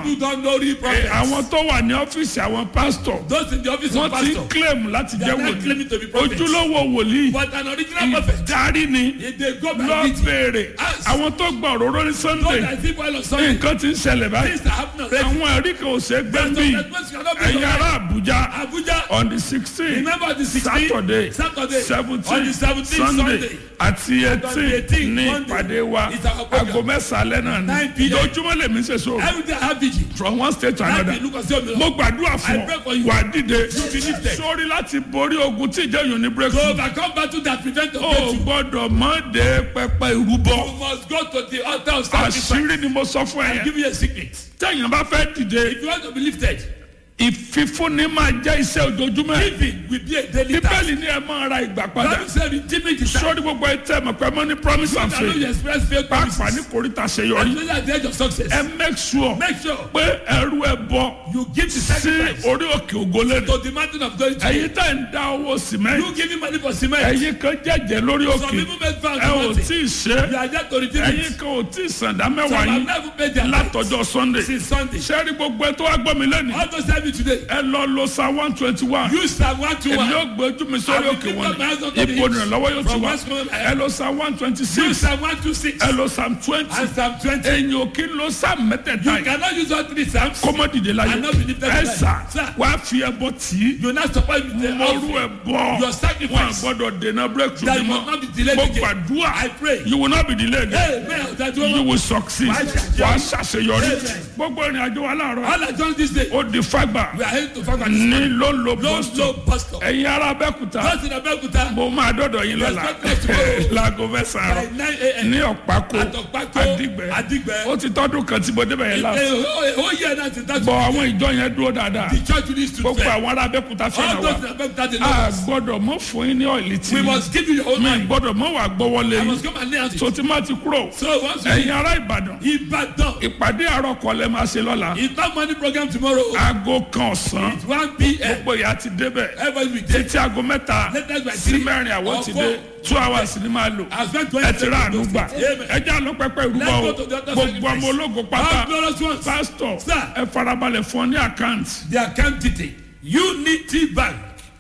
People don't know real Eh, prophets. àwọn tó wà ní ọ́fíìsì àwọn pásítọ̀ Those in the office of wọ́n ti pastor. claim láti They jẹ́ are not claiming to be wòlíì prophets. ojúlówó wòlíì But an original prophet. ìdarí ni If they go by lọ meeting. béèrè Ask. àwọn tó gba òróró ní Those sunday that see oil on Sunday. nǹkan ti ń ṣẹlẹ̀ báyìí Things that happen already. àwọn ẹ̀rí kan ò ṣe é gbẹ́ Some bí statements cannot be ẹ̀yin ará denied. àbújá Abuja. on the sixteen Remember the 16th? saturday Saturday. On seventeen the 17th sunday Sunday. àti eighteen 18th ní Monday. ìpàdé wa It's our program. aago mẹ́sàn-án lẹ́nà 9 ní p.m. ojoojúmọ́ lèmi ṣe so Every day I have vigil. from one state to Láti another ìlú kan sí òmìnira. mo gbàdúrà fún I pray for ọ you. wà á dìde You be lifted. sórí láti borí ogun tí ìjẹ́ yòó ní To breakthrough overcome battle that prevent the o breakthrough. gbọ́dọ̀ mọ́ de pẹpẹ ìrúbọ You must go to the altar of sacrifice. àṣírí ni mo sọ fún ẹ I'll yẹn give you a secret. tẹ̀yìn bá fẹ́ dìde If you want to be lifted, ìfífúnni máa jẹ́ iṣẹ́ ojoojúmọ́ ẹ̀. giving will be a daily task. bíbélì ni ẹ máa ra ìgbà padà Bible said redeeming the time. sórí gbogbo ẹ tẹ mọ̀ pé mo ní promise and I know you faith express faith pàápàá ní promises. koríta ṣeyọrí Especially at the edge of success. ẹ make sure Make sure pé ẹrú ẹ bọ you give the sí sacrifice orí òkè ògólẹ́rì to the mountain of glory. to ẹ̀yin tẹ̀ ń dá owó You sìmẹ́ntì giving money for cement. ẹ̀yin kan jẹ́jẹ́ lórí Some òkè people make vows ẹ to ò mountain. tí ì ṣe You are there to redeem ẹ̀yin it. kan ò tí ì sàndá Some mẹ́wàá have yín never paid their tithe látọjọ́ sunday since Sunday. sẹ́rí gbogbo ẹ tó wá gbọ́ mi lẹ́nu How to serve you today? ẹ lọ lo psalm one twenty one Use Psalm one to èmi one. yóò gbé ojú mi sórí I will òkè lift wọn up my hands unto ni the ipò hills. ìrànlọ́wọ́ yóò ti From wá whence cometh my ẹ help? lo psalm one twenty Use six Psalm one to six ẹ lo psalm twenty and Psalm twenty. ẹ̀yin ò kí ń lo psalm mẹ́tẹ̀ẹ̀ta You yìí cannot use all three Psalms. kọ́mọ́ dìde láyé And not be lifted ẹ to life. sà Sir. wá fi ẹbọ tì í You not support with the mọ́rú ẹ offering. bọ́ Your wọn sacrifice. gbọ́dọ̀ dènà breakthrough That mi you must mọ́ not be delayed mo again. gbàdúrà I pray. you will not be delayed Hey, man, that you woman. will succeed Wàá ṣàṣeyọrí. wàá ṣàṣeyọrí Amen. gbogbo ìrìn àjò wa láàárọ̀ All I done this day. ó di fagbà We are heading to Fagbata. ní ló ń lo Long, boston slow pastor. ẹ̀yin ará abẹ́kúta Just in Abeokuta. mo máa dọ́dọ̀ yín lọ́la Yes, God bless you. láago mẹ́sàn-án By àárọ̀ 9 a.m. ní ọ̀pákó At Ọ̀pákó, àdìgbẹ́ Àdìgbẹ́. ó ti tọ́dún kan tí mo débẹ̀ yẹn láti ó yẹ náà ti dájú. bọ̀ àwọn ìjọ yẹn dúró dáadáa the church needs to gbogbo fail. àwọn ará abẹ́kúta all fẹ́ràn wa those in Abeokuta dey a love us. gbọ́dọ̀ mọ́ fún yín ní ọ̀ìlì tí we must give you your own mi mind. gbọ́dọ̀ mọ́ wà gbọ́wọ́lé I yín must come and lay hands tó on you. ti má ti kúrò so once you ẹ̀yin ará ìbàdàn Ibadan ìpàdé àárọ̀ kọ́lẹ́ máa ṣe lọ́la it's not money program tomorrow. aago kan ọ̀sán it's one pm. gbogbo ìyá ti débẹ̀ everybody will dey. títí aago mẹ́ta Latest by sí three mẹ́rin àwọn or ti four. dé two hours ni máa lò I spent ẹ twenty ti rà àánú gbà Amen. ẹ já lọ pẹpẹ ìrúbọ Let's o go to the altar gbogbo sacrifice. ọmọ ológun All pátá glorious ones. pásítọ̀ Sir. ẹ farabalẹ̀ fún ọ ní àkáǹtì the account detail unity bank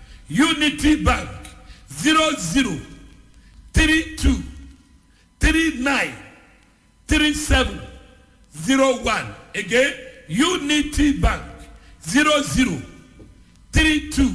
unity bank zero zero three two three nine three seven zero one again unity bank zero zero three two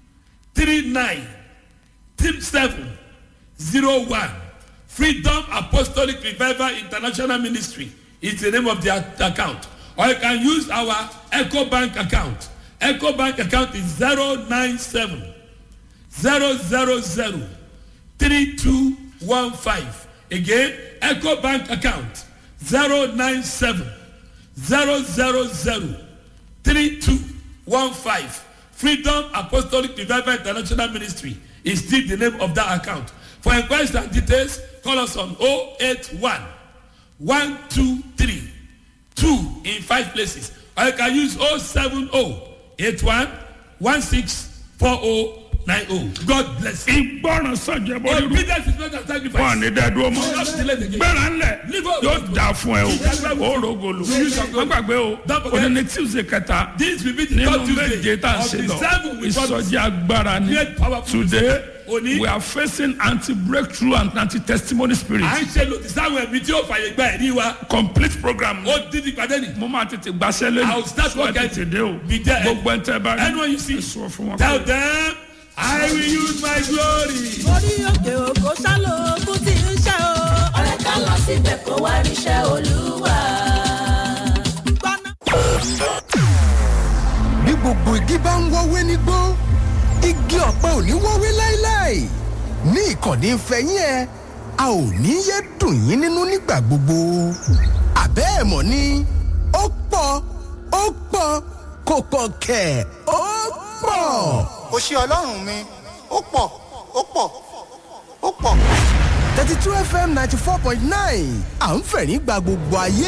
three nine three seven zero one freedom apostolic revival international ministry is the name of the a- account or you can use our eco bank account eco bank account is zero nine seven zero zero zero three two one five again eco bank account zero nine seven zero zero zero three two one five freedom apostolic revival international ministry is still the name of that account for inquiries and details call us on oh eight one one two three two in five places or you can use oh seven oh eight one one six four oh nine oh god bless you. ìgbọràn sọjọ bọ irú obedience is better than wọn sacrifice. ní dẹdúró mọ Don't delay the game. gbéra ńlẹ Leave us. yóò dà fún ẹ o ó rògòlò wọn gbàgbé o Don't forget. òní ní tuesday kẹta this will be the nínú third méje tuesday tá a of ṣe the lọ seven we promise. ìsọjí agbára ni Great powerful today Òní. we are facing anti breakthrough and anti testimony spirit à ń ṣe lòdì sáwọn ẹ̀mí tí ó fàyè gba ẹ̀rí wa complete program ó dídì pàdé ni. mo máa tètè gbaṣẹ́ lẹ́nu I will start Wá working. tètè dé o Be there. gbogbo ẹ̀ tẹ́ bá rí anyone you see ẹ sọ fún wọn tell pé them i will use my glory. orí òkè òkò sálò ogun tí ń ṣe o. ọ̀rẹ́ ká lọ síbẹ̀ kó wá ríṣẹ́ olúwa. gbọ́ná. bí gbogbo igi bá ń wọ́wé nígbó igi ọ̀pẹ ò ní wọ́wé láéláé ní ìkànnì ìfẹ́yín ẹ a ò ní yé dùn yín nínú nígbà gbogbo àbẹ́ ẹ̀ mọ̀ ni ó pọ̀ ó pọ̀ kò pọ̀ kẹ̀ ó pọ̀. kò ṣe ọlọ́run mi ó pọ̀ ó pọ̀ ó pọ̀. thirty two fm ninety four point nine à ń fẹ̀rín gba gbogbo ayé